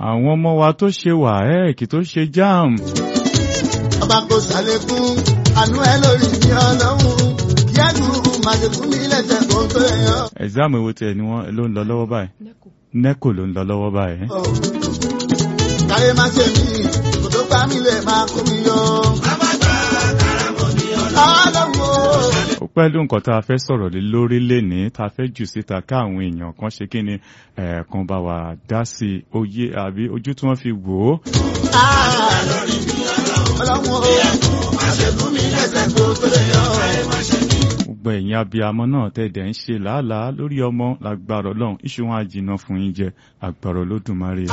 àwọn ọmọ wa tó ṣe wàhẹ́ẹ̀kì tó ṣe jam ọba kò ṣàlékún àánú ẹ lórí mi ọlọ́run yẹ́nu màdìkún mi lẹ́sẹ̀ kó tó yàn. exam èwo tiẹ̀ ni wọ́n ló ń lọ lọ́wọ́ báyìí neco ló ń lọ lọ́wọ́ báyìí. káyé má ṣe mí kò tó pa mí lè máa kó mi yọ. ọlọ́run o. ó pẹ̀lú nǹkan tá a fẹ́ sọ̀rọ̀ lé lórí lénìí tá a fẹ́ jù síta káwọn èèyàn kan ṣe kí ni ẹ̀ẹ̀kan bá wa dá sí i oyé àbí ojú tí wọ́n fi wò ó. ọlọ́run o. àṣekún mi lẹ́sẹ̀ kó tó yàn. gbogbo ẹ̀yin abiyamọ náà tẹ̀dẹ̀ ń ṣe làálàá lórí ọmọ lágbára ọlọ́run iṣu wọn á jìnnà fún yín jẹ agbára olódùmarè.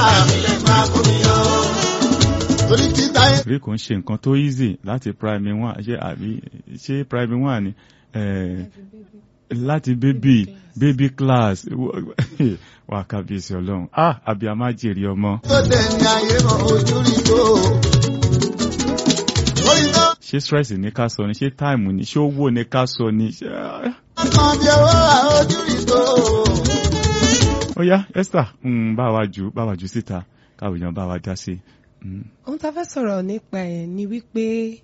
torí kí táyé. rí kò ń ṣe nǹkan tó easy láti primary one ṣé àbí ṣé primary one ni eh, láti baby baby class wà kábíyèsí ọlọ́run ah abiyamọ á jèrè ọmọ. tó dẹ̀ ní ayé mọ ojú rí tó. orí tó ṣé stress ní ká sọ ni ṣé time ni ṣé owó ní ká sọ ni ṣé kàn bí owó ojú rí tó. ó yá Esther mm, bá wa jù bá wa jù síta káwọn èèyàn bá wa dá sí i. Mm. ohun tá a fẹ́ sọ̀rọ̀ nípa ẹ̀ ni wípé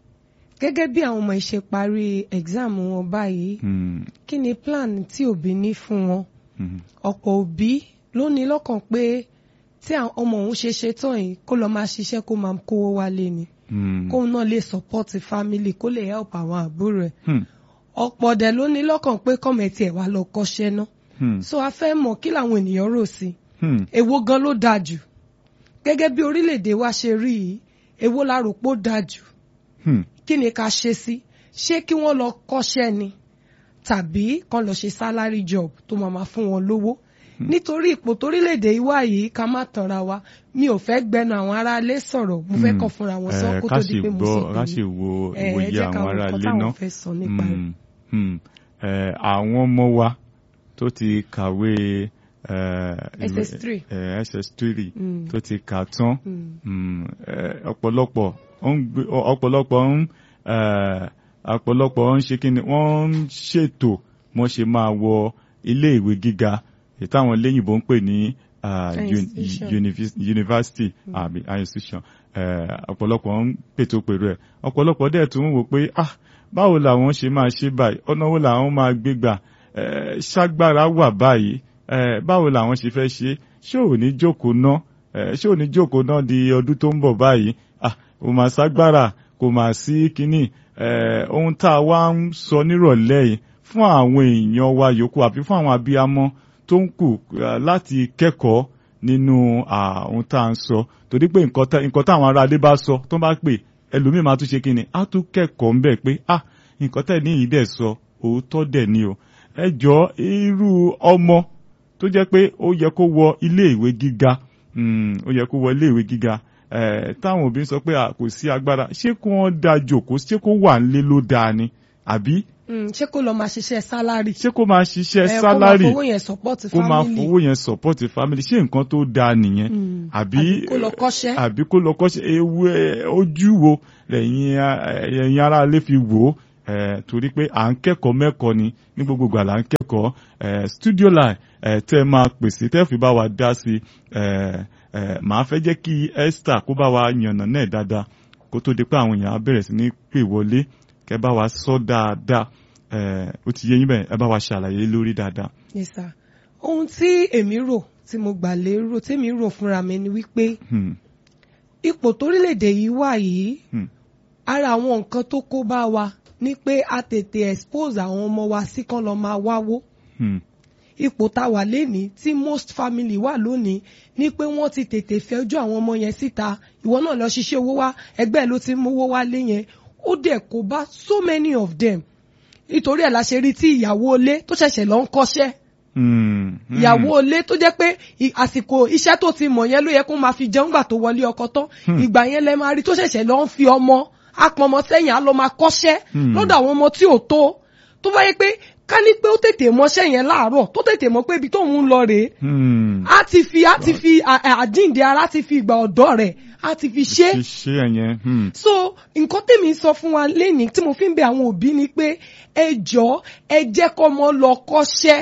gẹ́gẹ́ bí àwọn ọmọ ìṣe parí exam wọn báyìí Mm. kí ni plan tí òbí ní fún wọn Mm. ọ̀pọ̀ òbí ló ní lọ́kàn pé tí àwọn ọmọ òun ṣe ṣe tán yìí kó lọ máa ṣiṣẹ́ kó máa kówó wálé ni Mm. kóun náà lè support family kó lè help àwọn àbúrò ẹ̀ Hmm. ọ̀pọ̀ dẹ̀ ló ní lọ́kàn pé kọ́mẹ̀tì ẹ̀ wá lọ kọ́ṣẹ́ náà Hmm. so a fẹ́ mọ̀ kí làwọn ènìyàn rò sí i Hmm. èwo gan ló dáa jù gẹ́gẹ́ bí orílẹ̀-èdè wa ṣe rí yìí èwo la rò pé ó dáa jù Hmm. kí ni ká ṣe sí ṣé kí wọ́n lọ kọ́ṣẹ́ ni tàbí kán lọ ṣe salary job tó máa máa fún wọn lówó nítorí ipò torílẹ̀-èdè ìwà yìí ká má tanra wa mi ò fẹ́ gbẹnu àwọn aráalé sọ̀rọ̀ mo fẹ́ Hmm. kàn fúnra wọn sọ Eh, kó ká tó sì di pé mo gbọ́ sọ ká sì tèmi wo ẹ ẹ ìwòye jẹ́ ká àwọn wo ará nǹkan ilé táwọn náà. fẹ́ sọ nípa rẹ̀. Hmm. Hmm. Eh, àwọn ọmọ wa tó ti kàwé eh, ìwé- SS3. eh, SS3 Hmm. tó ti kà tán Hmm. Hmm. Eh, ọ̀pọ̀lọpọ̀ ó ń gbé- ọ̀pọ̀lọpọ̀ ń eh, ọ̀pọ̀lọpọ̀ ń ṣe kí ni wọ́n ń ṣètò wọ́n ṣe máa wọ ilé ìwé gíga èyí táwọn léyìnbó ń pè ní ah, High uni- institution. univis- university àbí high institution Eh, ọ̀pọ̀lọpọ̀ ń pètò pèrò ẹ̀ ọ̀pọ̀lọpọ̀ dẹ̀ tún ń wò pé ah báwo làwọn ṣe máa ṣe báyìí ọ̀nà wo làwọn máa gbé gbà Eh, ṣágbára wà báyìí Eh, báwo làwọn ṣe fẹ́ ṣe ṣé ò ní jókòó ná Eh, ṣé ò ní jókòó náà di ọdún tó ń bọ̀ báyìí ah kò máa ságbára kò máa sí kínní Eh, ohun tá a wá ń sọ nírọ̀lẹ́ yìí fún àwọn èèyàn wa yòókù àbí fún àwọn abiyamọ tó ń kù eh, láti kẹ́kọ̀ọ́ nínú ah, ohun tá à ń sọ torí pé nǹkan tá- nǹkan táwọn aráalé bá sọ tó bá pè ẹlòmíì máa tún ṣe kí ni á tún kẹ́kọ̀ọ́ ń bẹ̀ pé ah nǹkan tẹ̀ níyìí dẹ̀ sọ òótọ́ dẹ̀ ni o ẹ jọ irú ọmọ tó jẹ́ pé ó yẹ kó wọ ilé ìwé gíga mm, ó yẹ kó wọ ilé ìwé gíga eh, táwọn òbí sọ pé ah, kò sí agbára ṣé kó wọ́n da jòkó ṣé kó wà nílé ló dáa ni àbí Hmm, ṣé kó lọ máa ṣiṣẹ́ salary ṣé kó máa ṣiṣẹ́ ẹ kó máa sálárì fowó yẹn support kó máa family fowó yẹn support family ṣé nǹkan tó dáa nìyẹn Hmm. àbí àbí kó lọ kọ́ṣẹ́ àbí kó lọ kọ́ṣẹ́ ewu ẹ, ojú wo lẹ́yìn a- ẹ̀yin ará ilé fi wò ó ẹ̀, torí pé à ń kẹ́kọ̀ọ́ mẹ́kọ̀ọ́ ni ní gbogbo ìgbà là ń kẹ́kọ̀ọ́ ẹ̀, studio line ẹ̀, tẹ́ máa pèsè tẹ́ fi bá wa dá sí ẹ̀, ẹ̀, màá fẹ́ jẹ́ kí Esther kó bá wa yànnà náà dáadáa kó tó di pé àwọn èèyàn á bẹ̀rẹ̀ sí ní pè wọlé kẹ́ bá wa sọ dáadáa ẹ̀, ó ti yé yín bẹ́ẹ̀ ẹ bá wa ṣàlàyé lórí dáadáa. yes sir ohun tí èmi rò tí mo gbà lérò tí èmi rò fúnra mi ni wípé Hmm, ipò torílẹ̀-èdè yìí wà yìí hmm, ara àwọn nǹkan tó kó bá wa ni pé a tètè expose àwọn ọmọ wa sí kán lọ máa wáwó hmm, ipò tá a wà lénìí tí most family wà lónìí ni pé wọ́n ti tètè fẹ́jú àwọn ọmọ yẹn síta ìwọ náà lọ ṣiṣẹ́ owó wá ẹgbẹ́ ẹ̀ ló ti ń mówó wá lé yẹn ó dẹ̀ kó bá so many of them nítorí ẹ̀ la ṣe rí tí ìyàwó ilé tó ṣẹ̀ṣẹ̀ lọ ń kọ́ṣẹ́ hmm, hmm. ìyàwó ilé tó jẹ́ pé ì- àsìkò iṣẹ́ tó ti mọ̀ yẹn ló yẹ kó máa fi jẹun gbà tó wọlé ọkọ tán Hmm. ìgbà yẹn lẹ máa rí tó ṣẹ̀ṣẹ̀ lọ ń fi ọmọ apọmọ sẹ́yìn á lọ máa kọ́ṣẹ́ Hmm. lọ́dọ̀ àwọn ọmọ tí ò tó tó bá yẹ pé ká ní pé ó tètè mọṣẹ́ yẹn láàárọ̀ tó tètè mọ̀ pé ibi tóun ń lọ rèé Hmm. á ti fi á ti fi à- à- àjíǹde ara ti fi ìgbà ọ̀dọ́ rẹ̀ á ti fi ṣe é ṣe ẹ̀yẹn. Hmm. so nǹkan tèmi sọ fún wa lẹ́nìí tí mo fi ń bẹ àwọn òbí ni pé ẹ jọ̀ọ́ ẹ jẹ́ kọ́ ọmọ lọ kọ́ṣẹ́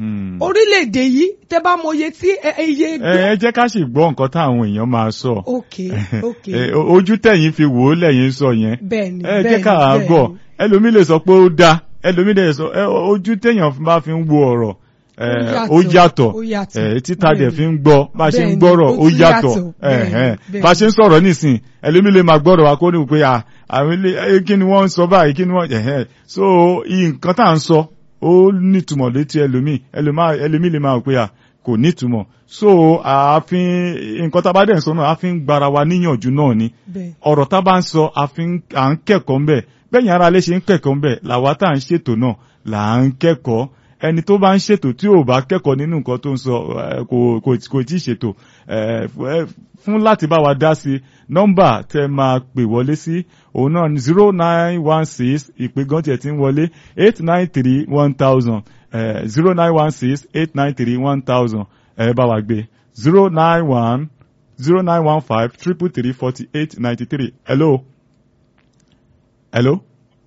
Hmm. orílẹ̀-èdè yìí tẹ́ bá mọ iye tí ẹ- ẹ- iye. ẹ ẹ jẹ́ ká sì gbọ́ nǹkan táwọn èèyàn máa sọ. ok ok Eh, o- ojú tẹ̀yìn fi wò ó lẹ́yìn sọ yẹn. bẹ́ẹ̀ni ẹ jẹ́ bẹ́ẹ̀ni ká bẹ́ẹ̀ni. gbọ́ ẹlòmíì lè sọ pé ó dáa ẹlòmíì lè sọ ẹ, ojú téèyàn bá fi ń wo ọ̀rọ̀ eh, Ó ó yàtọ̀, yàtọ̀ ó yàtọ̀. eh, títa dẹ̀ Bẹ́ẹ̀ni. fi ń gbọ́ bá a ṣe ń Bẹ́ẹ̀ni, gbọ́rọ̀ ó ó tún yàtọ̀ yàtọ̀. eh, Bẹ́ẹ̀ni, eh. bẹ́ẹ̀ni. bá a ṣe ń sọ̀rọ̀ nísìn ẹlòmíì lè máa gbọ́rọ̀ wa kó ní pé à, àwọn ilé eh, kí ni wọ́n ń sọ báyìí kí ni wọ́n eh, eh. so nǹkan tá à ń sọ ó nítumọ̀ létí ẹlòmíì ẹlòmá- ẹlòmíì lè máa wò pé à kò nítumọ̀ so ààfin nǹkan tá a bá dẹ̀ ń sọ náà a fi ń gbara wa níyànjú náà ni bẹ́ẹ̀ ọ̀rọ̀ tá a bá ń sọ a fi ń à ń kẹ́kọ̀ọ́ ń bẹ̀ bẹ́yìn ara lè ṣe ń kẹ́kọ̀ọ́ ń bẹ̀ làwa tá à ń ṣètò náà là ń kẹ́kọ̀ọ́ ẹni tó bá ń ṣètò tí ò bá kẹ́kọ̀ọ́ nínú nǹkan tó ń sọ eh, kò kò kò tí ì ṣètò eh, f- eh, fún láti bá wa dá sí nọ́mbà tẹ́ máa pè wọlé sí òun náà ní zero nine one six ìpè gan tiẹ̀ ti ń wọlé eight nine three one thousand zero nine one six eight nine three one thousand ẹ bá wa gbé zero nine one zero nine one five triple three forty eight ninety three. Hello. Hello.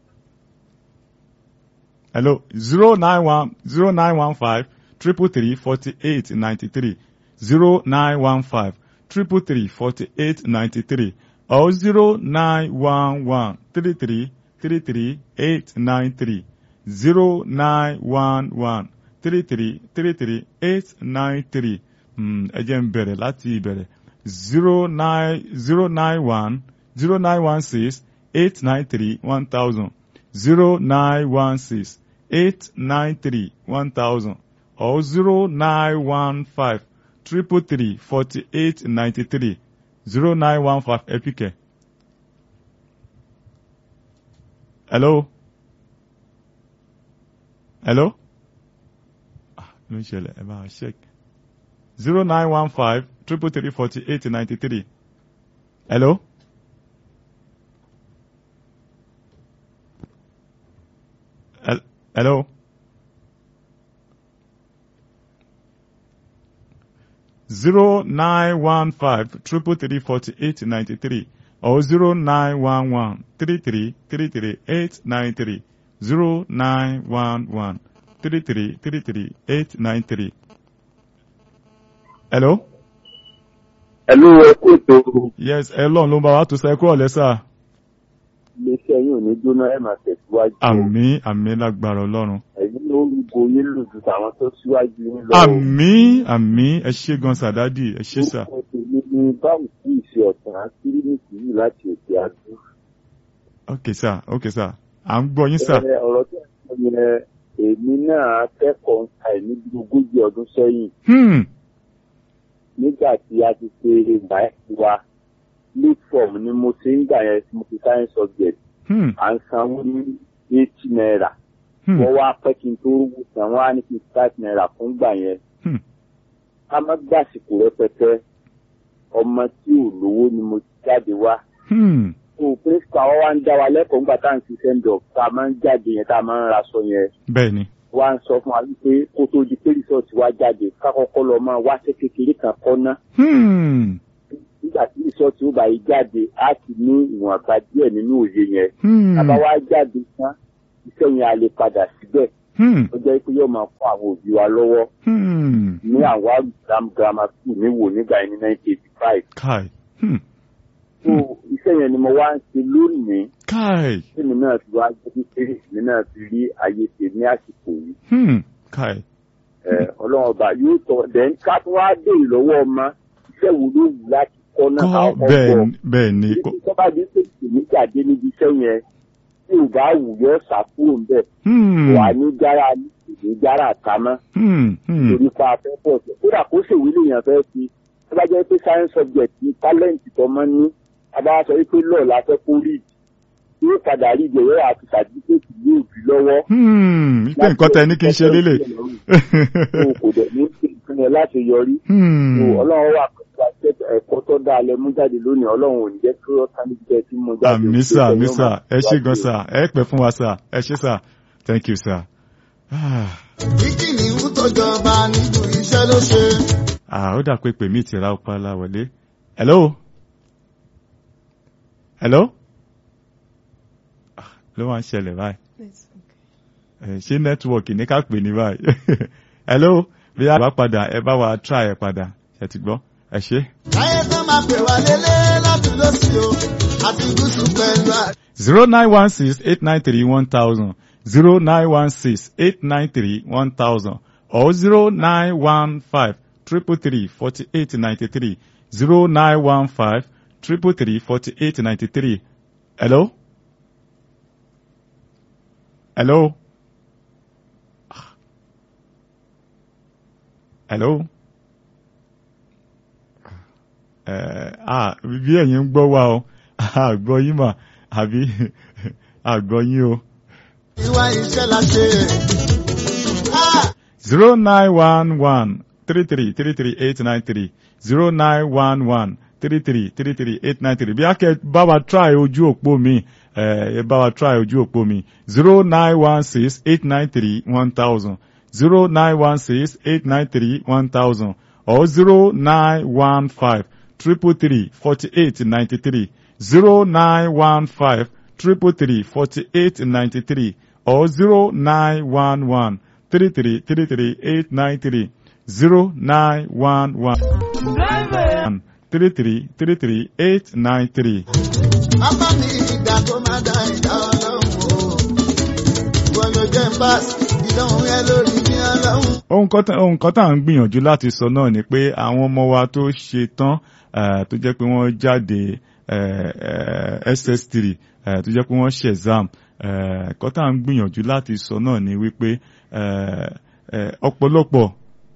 Hello. Zero nine one zero nine one five triple three forty eight ninety three. Zero nine one five triple three forty eight ninety three or zero nine one one three three three three eight nine three. Zero nine one one three three three three eight nine three. Ẹ jẹ́ n bẹ̀rẹ̀ láti ìbẹ̀rẹ̀ zero nine zero nine one zero nine one six eight nine three one thousand zero nine one six eight nine three one thousand or zero nine one five triple three forty eight ninety three zero nine one five epike. Hello. Hello. Ah, ló ń ṣẹlẹ̀ ẹ bá a check zero nine one five triple three forty eight ninety three. Hello. Hel- Hello. Zero nine one five triple three forty eight ninety three or zero nine one one three three three three eight nine three zero nine one one three three three three eight nine three. Hello. Ẹ̀lú ẹkú ètò Yes, Elon ló ń bá wa tó sọ ẹ kúrò lẹ́sà. iléeṣẹ́ yìí ò ní jóná ẹ̀ máa tẹ̀síwájú. Àmín àmín lágbára Ọlọ́run. Ẹ̀yin ló ń go yín lòdù àwọn tó síwájú yín lọ. Àmín àmín ẹ ṣé gan sàdádì ẹ ṣé sà. Orúkọ tèmi ni báwo sí ìṣe ọ̀tàn kírímìtì yìí láti òkè àdú. Ok sà ok sà à ń gbọ́ yín sà. Ẹ, Ọ̀rọ̀ tí wọ́n sọ yẹn èmi náà kẹ́kọ̀ọ́ ń ta ẹ̀ níbi ogójì ọdún sẹ́yìn Hmm nígbà tí a ti ṣe ìgbà ẹ̀ wa. Late form ni mo ṣe ń gbà yẹn tí mo fi science subject. hmm À ń sanwó ní eighty naira. hmm wọ́n wá pẹ́ kí n tó rúgbù tán wọ́n á ní kí n five naira fún gbà yẹn. hmm ká má gbàsìkò rẹpẹtẹ ọmọ tí ò lówó ni mo ti jáde wá. hmm tó principal wa wá ń dá wa lẹ́kọ̀ọ́ nígbà tá à ń ṣiṣẹ́ ń dọ̀ tá a máa ń jáde yẹn tá a máa ń raṣọ yẹn. bẹ́ẹ̀ni. wá ń sọ fún wa wípé kó tó di pé resort wa jáde ká kọ́kọ́ lọ máa wáṣẹ́ kékeré kan kọ́ ná. Hmm nígbà tí resort ó bá yí jáde á ti ní ìwọ̀nba díẹ̀ nínú òye yẹn. hmm tábà wá jáde tán iṣẹ́ yẹn a lè padà síbẹ̀ hmm ó jẹ́ pé yóò máa fún àwọn òbí wa lọ́wọ́. hmm ní àwọn agram grammar school ní wò nígbà yẹn ní nineteen eighty five. kai hmm so iṣẹ́ yẹn ni mo wá ń ṣe lónìí kai tèmi náà fi wá jẹ́ pé èmi náà fi rí ayé ṣe ní àsìkò yìí. hmm kai Ẹ, ọlọ́run ọba yóò tọ́ dẹ́n ká tó wá dé ìlọ́wọ́ ọmọ iṣẹ́ wo ló wù láti kọ́ náà kọ́ káwọn kọ́ bẹ́ẹ̀ bọ̀. ni bẹ́ẹ̀ ni Ibi tó bá dé pé èmi jáde níbi iṣẹ́ yẹn tí ò bá wù yọ ṣàkóso ń bẹ̀ hmm wà ní jára ní jára àtàmọ́. hmm hmm torí pa afẹ́ pọ̀ sí. kódà kó ṣèwé lèèyàn fẹ́ fi tó bá jẹ́ pé science subject ní talent tó máa ń ní a bá sọ wípé law la fẹ́ kó read yóò padà rí ìjẹ̀yẹ́ àti certificate ní òbí lọ́wọ́. hmm ipe nǹkan tẹ ní kí n ṣe lélẹ̀. o kò dẹ̀ ní kí nǹkan yẹn láti yọrí. hmm o ọlọ́run wà pẹ̀lú àṣẹ ẹ̀kọ́ tó dáa lẹ mú jáde lónìí ọlọ́run ò ní jẹ́ kí ó tán níbi tẹ́ tí mo jáde. àmì sà àmì sà ẹ ṣé gan sà ẹ pẹ́ fún wa sà ẹ ṣé sà thank you sà. Ah. Kíkì ní ń tọ́jọba nínú iṣẹ́ ló ṣe. Ah, ó dà pé pèmí ti ra ọpá láwọlé. Hello? Hello? Ah, ló máa ń ṣẹlẹ̀ báyìí. Yes, okay. Eh, Ṣé nẹ́tíwọ̀kì ní ká pè ní báyìí? hello bí a bá padà ẹ bá wa try ẹ padà ẹ ti gbọ́ ẹ ṣé. Láyé tán máa pè wá lélẹ̀ lọ́tún lọ́sí o, àti gúúsù pẹ̀lú àríwá. zero nine one six eight nine three one thousand zero nine one six eight nine three one thousand or zero nine one five triple three forty eight ninety three zero nine one five triple three forty eight ninety three. Hello? Hello? Hello? Eh, ah, bí ẹ̀yin ń gbọ́ wa o, àgbọ̀ yín mà, àbí àgbọ̀ yín o. Ìwà iṣẹ́ la ṣe. Ah! zero nine one one three three three three eight nine three zero nine one one three three three three eight nine three bí a kẹ bá wa try ojú òpó mi ẹ ẹ bá wa try ojú òpó mi zero nine one six eight nine three one thousand zero nine one six eight nine three one thousand or zero nine one five triple three forty eight ninety three zero nine one five triple three forty eight ninety three or zero nine one one three three three three eight nine three zero nine one one three three three three eight nine three. Bàbá mi ìgbà tó máa dá ìdá ọlọ́run o. Wọ́n ló jẹ́ ń bá ìdánwò yẹn lórí ní ọlọ́run. ohun kan tá- ohun kan tá à ń gbìyànjú láti sọ náà ni pé àwọn ọmọ wa tó ṣe tán eh, tó jẹ́ pé wọ́n jáde eh, eh, ss3 eh, tó jẹ́ pé wọ́n ṣe exam eh, kan tá à ń gbìyànjú láti sọ náà ni wípé eh, eh, ọ̀pọ̀lọpọ̀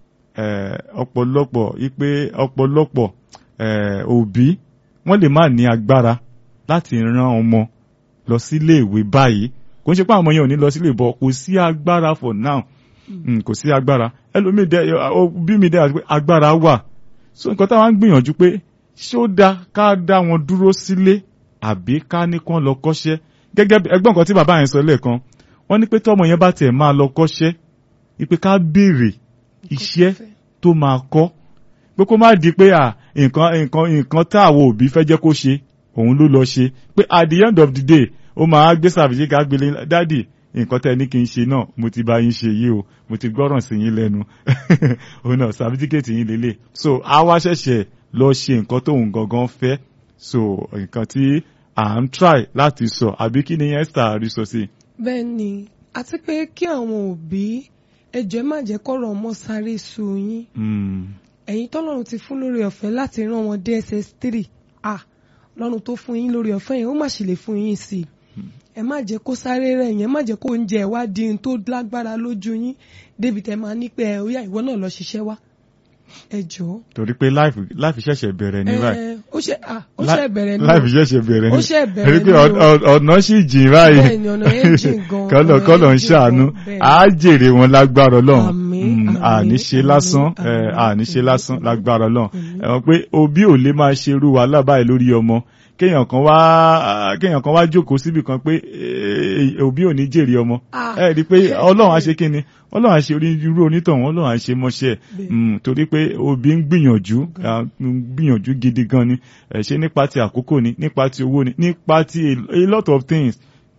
eh, ọ̀pọ̀lọpọ̀ wípé ọ̀pọ̀lọpọ̀ eh, òbí wọ́n lè má ní agbára láti rán ọmọ lọ sílé ìwé báyìí kò ń ṣe pé àwọn ọmọ yẹn ò ní lọ sílé ìbọn kò sí agbára for now Mm, kò sí agbára ẹlòmíì dẹ ọ, bí mi dẹ àti pé agbára wà so nǹkan táwọn ń gbìyànjú pé ṣé ó dáa ká dá wọn dúró sílé àbí ká ní kán lọ kọ́ṣẹ́ gẹ́gẹ́ bí ẹgbọ́n nǹkan tí bàbá yẹn sọ lẹ́ẹ̀kan wọ́n ní pé tọ́mọ yẹn bá tiẹ̀ máa lọ kọ́ṣẹ́ wípé ká béèrè iṣẹ́ tó máa kọ́ pé kó má di pé à nǹkan nǹkan nǹkan tá àwọn òbí fẹ́ jẹ́ kó ṣe òun ló lọ ṣe pé at the end of the day ó máa gbé sàbíyí ká gbélé dádì nǹkan tẹ́ ẹ ní kí n ṣe náà mo ti bá yín ṣe yìí o mo ti gbọ́ràn sí yín lẹ́nu òun náà sàbítíkẹ́tì yín lélẹ̀ so a wá ṣẹ̀ṣẹ̀ lọ ṣe nǹkan tóun gangan fẹ́ so nǹkan tí à ń try láti sọ àbí kí ni Esther rí sọ sí. bẹ́ẹ̀ ni àti pé kí àwọn òbí ẹjọ́ ẹ má jẹ́ kọ́rọ̀ ọmọ sáré su yín Mm, ẹ̀yin tọ́lọ́run ti fún lórí ọ̀fẹ́ láti rán wọn dé ss3 ah lọ́run tó fún yín lórí ọ̀fẹ́ yẹn ó má sì lè fún yín sí i ẹ má jẹ́ kó sáré rẹ̀ yẹn ẹ má jẹ́ kó oúnjẹ wá di ohun tó lágbára lójú yín débi tẹ́ máa ní pé ẹ ó yá ìwọ náà lọ ṣiṣẹ́ wá ẹ jọ̀ọ́. torí pé life life ṣẹ̀ṣẹ̀ bẹ̀rẹ̀ ní báyìí. ẹ ó ṣe ah ó ṣe bẹ̀rẹ̀ ní life ṣẹ̀ṣẹ̀ bẹ̀rẹ̀ ní. Ó ṣẹ̀ bẹ̀rẹ̀ torí pé ní o. ọ- ọ- ọ̀nà sì jìn báyìí. Bẹ́ẹ̀ ni, ọ̀nà yẹn jìn gan, kọ́lọ̀ ọ̀nà kọ́lọ̀ yẹn ń jìn ṣàánú gan, bẹ́ẹ̀ ni. á jèrè wọn lágbára ọlọ́run Àmín, Mm, àmín, àní ṣe lásán àmín, eh, àmín, àní ṣe àmín, lásán àmín. lágbára ọlọ́run Àmín. ẹ mọ̀ pé òbí ò lè máa ṣe irú wàhálà báyìí lórí ọmọ kéèyàn kan wá kéèyàn kan wá jókòó síbì kan pé eh, òbí ò ní jèrè ọmọ Ah. ẹ rí i pé ọlọ́run á ṣe kí ni ọlọ́run á ṣe orí irú onítọ̀hún ọlọ́run á ṣe mọ́ṣẹ́ Bẹ́ẹ̀. Mm, torí pé òbí ń gbìyànjú ah, ń gbìyànjú gidi gan ni ẹ ṣe nípa ti àkókò ni nípa ti owó ni nípa ti a, a lot of things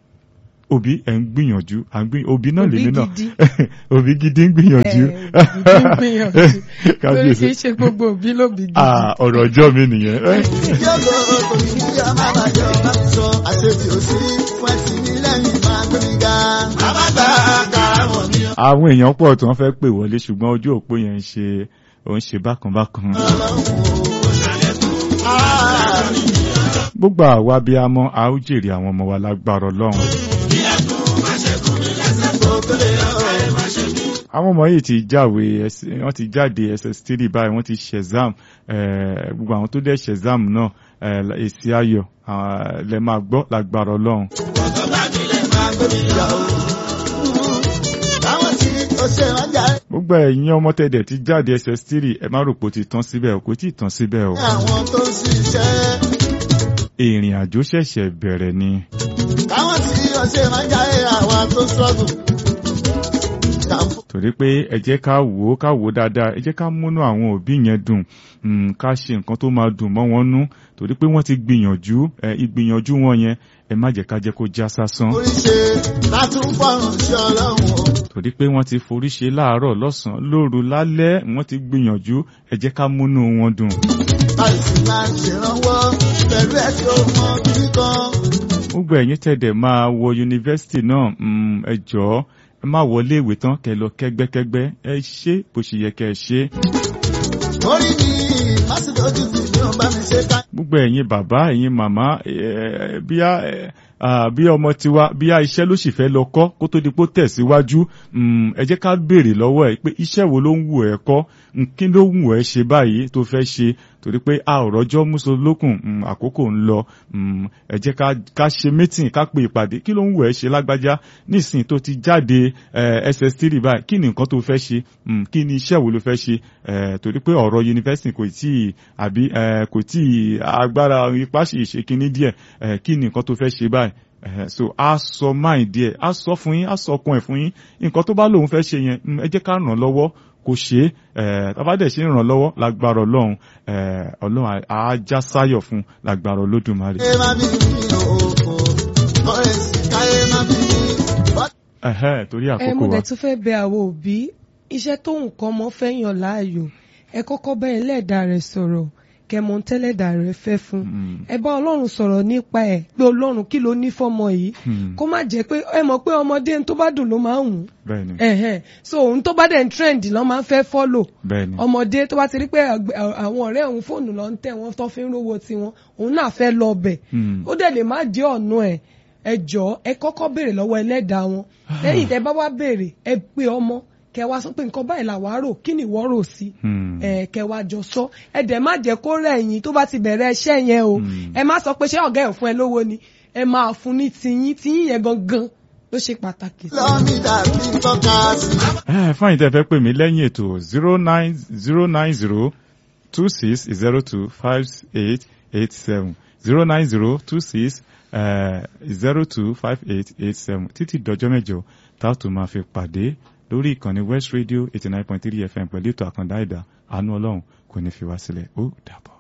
òbí ẹ̀ ń gbìyànjú à ń gbìyànjú òbí náà Òbí lèmi náà gidi. òbí gidi ń gbìyànjú Ẹ, òbí gidi ń gbìyànjú. torí kábíyèsí kì í ṣe gbogbo òbí lóbi gidi. Ah, ọ̀rọ̀ ọjọ́ mi nìyẹn Yóò kò ní kí ọmọ àbájọ bá ti sọ àṣetì òsì fún ẹtì ní lẹ́yìn máa gbé mi ga. Bàbá gbà kàràmọ̀ mi àwọn èèyàn pọ̀ tí wọ́n fẹ́ pè wọlé ṣùgbọ́n ojú òpó yẹn ń ṣe ó ń ṣe bákan bákan ọlọ́run o. Ah, gbogbo àwa bí a mọ̀ a ó jèrè àwọn ọmọ wa lágbára ọlọ́run kò tó lè yọ. àwọn ọmọ yìí ti jáwé S- wọ́n ti jáde ss3 báyìí wọ́n ti ṣẹ̀zám gbogbo àwọn tó dẹ̀ ṣẹ̀zám náà eh, èsì ayọ̀ ah, lẹ máa gbọ́ lágbára ọlọ́run máa gbé mi ga o. Táwọn tí ó ṣe wọ́n jà gbogbo ẹ̀yin ọmọ tẹ̀dẹ̀ ti jáde ss3 ẹ má rò pé ó ti tán síbẹ̀ o kò tí ì tán síbẹ̀ o ní àwọn tó ń ṣiṣẹ́. ìrìn àjò ṣẹ̀ṣẹ̀ bẹ̀rẹ̀ ni Táwọn tí ó ṣe wọ́n jà àwọn tó ṣọ́gùn. Tàǹfò torí pé ẹ jẹ́ ká wò ó ká wò ó dáadáa ẹ jẹ́ ká múnú àwọn òbí yẹn dùn mm, ká ṣe nǹkan tó máa dùn mọ́ wọn nú torí pé wọ́n ti gbìyànjú ẹ ìgbìyànjú wọn yẹn ẹ má jẹ́ ká jẹ́ kó já sásán oríṣi látún fọrùn sí ọlọ́run o. torí pé wọ́n ti forí ṣe láàárọ̀ lọ́sàn-án lóru lálẹ́ wọ́n ti gbìyànjú ẹ jẹ́ ká múnú wọn dùn. láìsí máa ń ṣèrànwọ́ pẹ̀lú ẹ̀ tí ó mọ kíní kan. gbogbo ẹ̀yin tẹ̀dẹ̀ máa wọ yunifásitì náà mm, ẹ jọ̀ọ́ ẹ má wọlé ìwé tán kẹ́ lọ kẹ́gbẹ́kẹ́gbẹ́ ẹ ṣe bó ṣe yẹ kẹ́ ẹ ṣe. orí mi má sì lójú sí mi ò bá mi ṣe ká. gbogbo ẹ̀yin bàbá ẹ̀yin màmá ẹ, bíá ẹ, à, bí ọmọ tiwa bíá iṣẹ́ ló sì fẹ́ lọ kọ́ kó tó di pé ó tẹ̀síwájú mm, ẹ jẹ́ ká béèrè lọ́wọ́ ẹ̀ pé iṣẹ́ wo ló ń wù ẹ́ kọ́ Mm, kí ló ń wù ẹ́ ṣe báyìí tó fẹ́ ṣe torí pé a ò rọ́jọ́ múso lókùn mm, àkókò ń lọ mm, ẹ jẹ́ ká ká ṣe mítìn ká pe ìpàdé kí ló ń wù ẹ́ ṣe lágbájá nísìnyí tó ti jáde eh, ss3 báyìí kí ni nǹkan tó fẹ́ ṣe Mm, kí ni iṣẹ́ wo ló fẹ́ ṣe Eh, torí pé ọ̀rọ̀ yunifásitì kò tí ì àbí eh, kò tí ì agbára ipá sì ṣe kinní díẹ̀ eh, kí ni nǹkan tó fẹ́ ṣe báyìí Eh, so a sọ máì díẹ̀ a sọ fún yín a sọ ọkàn ẹ̀ fún yín nǹkan tó bá lóun fẹ́ ṣe yẹn mm, ẹ jẹ́ ká ràn án lọ́wọ́ kò ṣe é tàbádẹ̀ ṣe ń ràn lọ́wọ́ lágbára ọlọ́run eh, ọlọ́run á já sáyọ̀ fún lágbára olódùmarè. ẹ má bí mi ò o ọ̀rẹ́ sì káyé má bí mi. Ẹ̀hẹ́, torí ẹ àkókò mo wa dẹ̀ tún fẹ́ bẹ àwọn òbí iṣẹ́ tó nǹkan ọmọ fẹ́ yàn láàyò ẹ kọ́kọ́ bá ẹlẹ́dàá rẹ̀ sọ̀rọ̀ kẹmọ tẹ́lẹ̀dàá rẹ̀ fẹ́ fún Mm, ẹ bá ọlọ́run sọ̀rọ̀ nípa ẹ̀ pé ọlọ́run kí ló ní fọ́mọ yìí mm, kó má jẹ́ pé ẹ mọ̀ pé ọmọdé tó bá dùn ló máa ń wù bẹ́ẹ̀ ni ẹ̀hẹ́n so òun tó bá dẹ̀ ń trend lọ́ máa ń fẹ́ follow bẹ́ẹ̀ ni ọmọdé tó bá ti rí pé àgbẹ̀- àwọn ọ̀rẹ́ òun fóònù lọ ń tẹ̀ wọ́n tó fi ń rówó tiwọn òun náà fẹ́ lọ bẹ̀ Mm, ó dẹ̀ lè má jẹ́ ọ̀nà ẹ̀ ẹ jọ̀ọ́ ẹ kọ́kọ́ béèrè lọ́wọ́ ẹlẹ́dàá wọn lẹ́yìn tẹ́ bá wá béèrè ẹ pé ọmọ kẹ wá sọ pé nǹkan báyìí làwa rò kí ni ìwọ rò sí mm, ẹ kẹ wá jọ sọ ẹ dẹ̀ má jẹ́ kó rẹ̀ yín tó bá ti bẹ̀rẹ̀ iṣẹ́ yẹn o Mm. ẹ má sọ pé ṣé ọ̀gá ẹ̀ fún ẹ lówó ni ẹ máa fún ní tiyín tiyín yẹn gangan ló ṣe pàtàkì. lọ́mí dàbí tọ́ka sí. Eh, fáyìn tẹ́ fẹ́ pè mí lẹ́yìn ètò zero nine zero nine zero two six zero two five eight eight seven zero nine zero two six zero two five eight eight seven títí dọjọ́ mẹ́jọ tá a tún máa fi pàdé lórí ìkànnì West Radio eighty nine point three FM pẹ̀lú ètò àkàndá ẹ̀dá àánú ọlọ́run kò ní fi wá sílẹ̀ ó dàbọ̀.